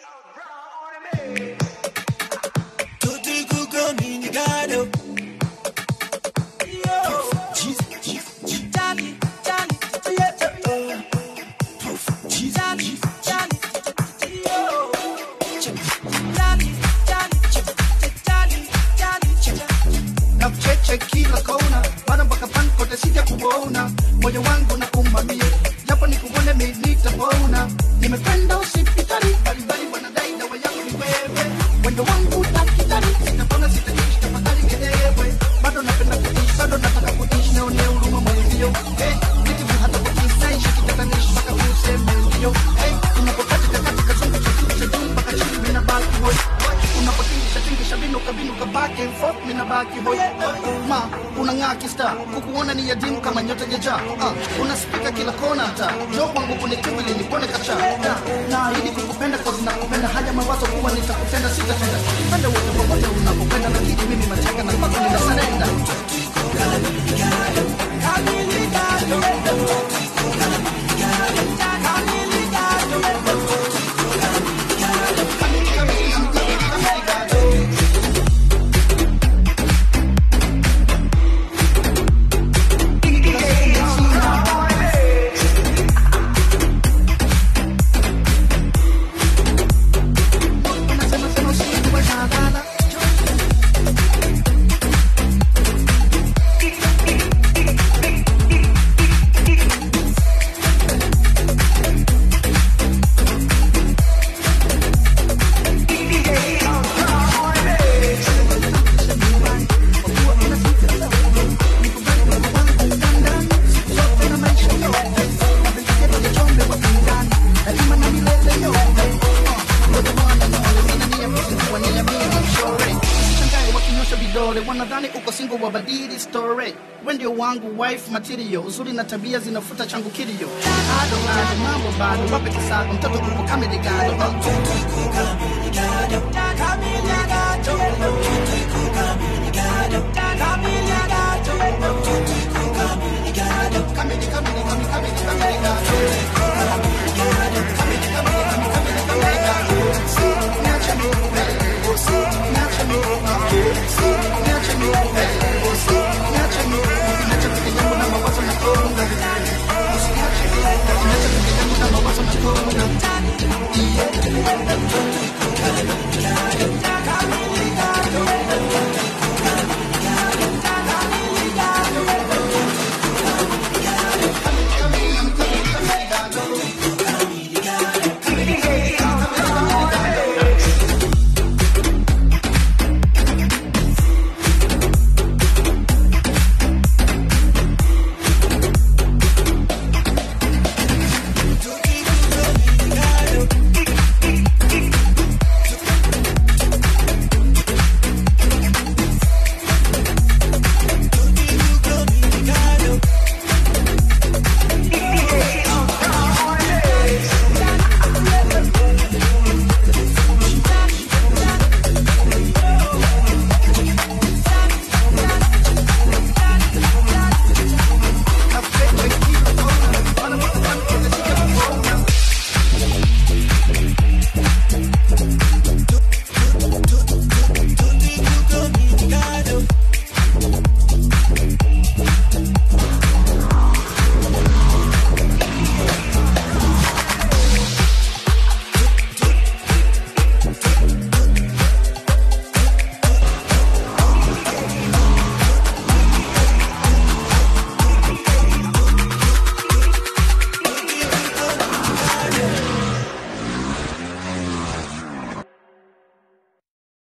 Tutti kuko minigado. na kucheche kila kona bado mpaka pan kote sija kuona moyo wangu na umamie japo nikuone mi nitapona nimekwenda hospitali mbalimbali wanadai dawa yangu ni wewe wendo wangu dakitari sitapona sitaishi tafadhali nielewe bado napenda kuishi bado nataka kuishi naone huruma mwenzio hey, nikivu hata kuishi naishi kitatanishi mpaka useme ndio hey, unapokatika katika chungu cha juu cha juu mpaka chini mina baki boy unapotingisha tingisha binuka binuka back and forth mina baki boy ma unang'aa kista kukuona ni yadimu kama nyota jaja uh, unaspika kila kona hata jo wangu kunitibili nipone kacha uh, naahidi kukupenda kozi nakupenda haya mawazo kuwa nitakutenda sitatenda pende wote pamoja unapopenda lakini mimi mateka na mpaka ninasarenda wakinyosha vidole wanadhani uko singo wabadili story we ndio wangu wife material uzuri na tabia zinafuta changu kilio ado ado mambo bado wape kisago mtoto kuko kamili gado